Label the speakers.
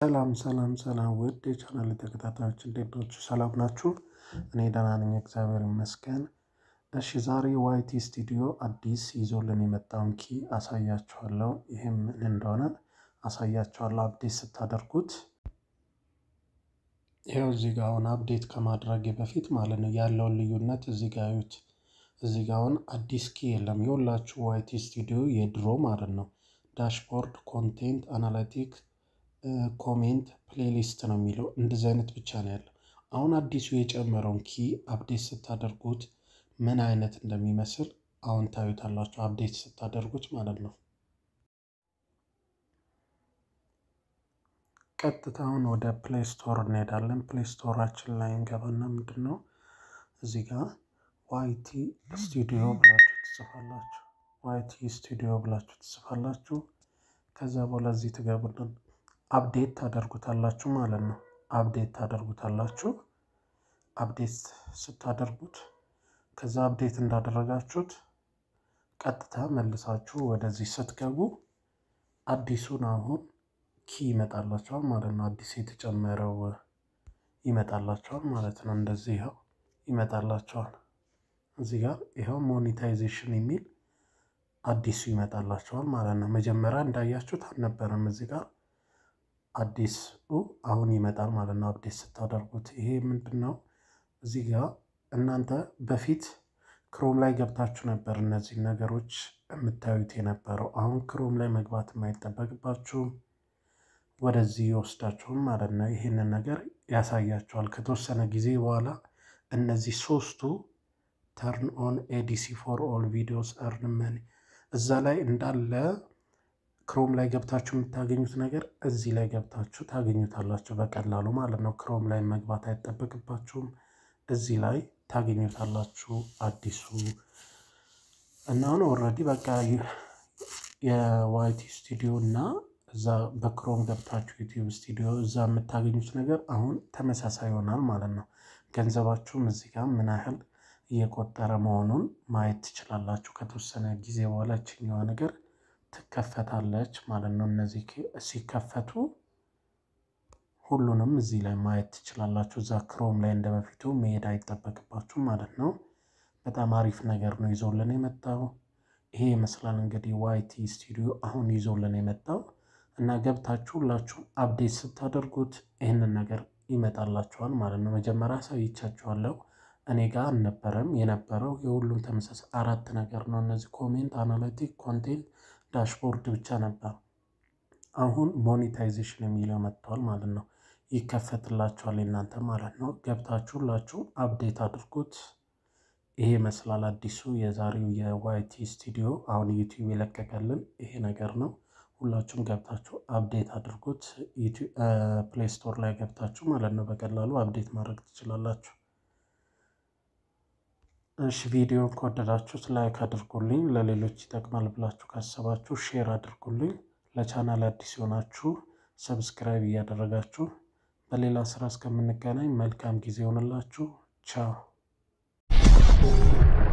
Speaker 1: ሰላም ሰላም ሰላም ውድ የቻናል ተከታታዮች እንዴት ናችሁ? ሰላም ናችሁ? እኔ ደህና ነኝ፣ እግዚአብሔር ይመስገን። እሺ ዛሬ ዋይቲ ስቱዲዮ አዲስ ይዞልን የመጣውን ኪ አሳያችኋለሁ። ይህም ምን እንደሆነ አሳያችኋለሁ። አፕዴት ስታደርጉት ይኸው እዚህ ጋ አሁን አፕዴት ከማድረጌ በፊት ማለት ነው ያለውን ልዩነት እዚህ ጋ እዩት። እዚህ ጋ አሁን አዲስ ኪ የለም። የሁላችሁ ዋይቲ ስቱዲዮ የድሮ ማለት ነው። ዳሽቦርድ፣ ኮንቴንት፣ አናላቲክ ኮሜንት ፕሌሊስት ነው የሚለው እንደዚህ አይነት ብቻ ነው ያለው። አሁን አዲሱ የጨመረውን ኪ አፕዴት ስታደርጉት ምን አይነት እንደሚመስል አሁን ታዩታላችሁ። አፕዴት ስታደርጉት ማለት ነው። ቀጥታውን ወደ ፕሌይ ስቶር እንሄዳለን። ፕሌይ ስቶራችን ላይ እንገባና ምንድን ነው እዚህ ጋር ዋይቲ ስቱዲዮ ብላችሁ ትጽፋላችሁ። ዋይቲ ስቱዲዮ ብላችሁ ትጽፋላችሁ። ከዛ በኋላ እዚህ ትገቡልን አፕዴት ታደርጉታላችሁ ማለት ነው። አፕዴት ታደርጉታላችሁ። አፕዴት ስታደርጉት ከዛ አፕዴት እንዳደረጋችሁት ቀጥታ መልሳችሁ ወደዚህ ስትገቡ አዲሱን አሁን ኪ ይመጣላችኋል ማለት ነው። አዲስ የተጨመረው ይመጣላችኋል ማለት ነው። እንደዚህ ይኸው ይመጣላችኋል። እዚህ ጋር ይኸው ሞኔታይዜሽን የሚል አዲሱ ይመጣላችኋል ማለት ነው። መጀመሪያ እንዳያችሁት አልነበረም እዚህ ጋር አዲሱ አሁን ይመጣል ማለት ነው። አፕዴት ስታደርጉት ይሄ ምንድን ነው? እዚህ ጋር እናንተ በፊት ክሮም ላይ ገብታችሁ ነበር እነዚህ ነገሮች የምታዩት የነበረው። አሁን ክሮም ላይ መግባት የማይጠበቅባችሁም ወደዚህ ይወስዳችሁም ማለት ነው። ይህንን ነገር ያሳያችኋል። ከተወሰነ ጊዜ በኋላ እነዚህ ሶስቱ ተርን ኦን ኤዲሲ ፎር ኦል ቪዲዮስ እርን መኒ እዛ ላይ እንዳለ ክሮም ላይ ገብታችሁ የምታገኙት ነገር እዚህ ላይ ገብታችሁ ታገኙታላችሁ በቀላሉ ማለት ነው። ክሮም ላይ መግባት አይጠበቅባችሁም። እዚህ ላይ ታገኙታላችሁ አዲሱ እና አሁን ኦልሬዲ በቃ የዋይቲ ስቱዲዮ እና እዛ በክሮም ገብታችሁ ዩቲዩብ ስቱዲዮ እዛ የምታገኙት ነገር አሁን ተመሳሳይ ይሆናል ማለት ነው። ገንዘባችሁም እዚህ ጋር ምን ያህል እየቆጠረ መሆኑን ማየት ትችላላችሁ። ከተወሰነ ጊዜ በኋላ ችኛዋ ነገር ትከፈታለች ማለት ነው። እነዚህ ሲከፈቱ ሁሉንም እዚህ ላይ ማየት ትችላላችሁ። እዛ ክሮም ላይ እንደ በፊቱ መሄድ አይጠበቅባችሁ ማለት ነው። በጣም አሪፍ ነገር ነው ይዞልን የመጣው። ይሄ ይመስላል እንግዲህ ዋይቲ ስቱዲዮ አሁን ይዞልን የመጣው እና ገብታችሁ ሁላችሁም አፕዴት ስታደርጉት ይህንን ነገር ይመጣላችኋል ማለት ነው። መጀመሪያ አሳይቻችኋለሁ። እኔ ጋር አልነበረም የነበረው የሁሉም ተመሳሳይ አራት ነገር ነው። እነዚህ ኮሜንት፣ አናሊቲክ፣ ኮንቴንት ዳሽቦርድ ብቻ ነበር። አሁን ሞኔታይዜሽን የሚለው መጥቷል ማለት ነው። ይከፈትላችኋል እናንተ ማለት ነው። ገብታችሁ ሁላችሁ አፕዴት አድርጉት። ይሄ ይመስላል አዲሱ የዛሬው የዋይቲ ስቱዲዮ አሁን ዩቲዩብ የለቀቀልን ይሄ ነገር ነው። ሁላችሁም ገብታችሁ አፕዴት አድርጉት። ፕሌይ ስቶር ላይ ገብታችሁ ማለት ነው በቀላሉ አፕዴት ማድረግ ትችላላችሁ። እሺ ቪዲዮን ከወደዳችሁት ላይክ አድርጉልኝ። ለሌሎች ይጠቅማል ብላችሁ ካሰባችሁ ሼር አድርጉልኝ። ለቻናል አዲስ የሆናችሁ ሰብስክራይብ እያደረጋችሁ በሌላ ስራ እስከምንገናኝ መልካም ጊዜ ይሆንላችሁ። ቻው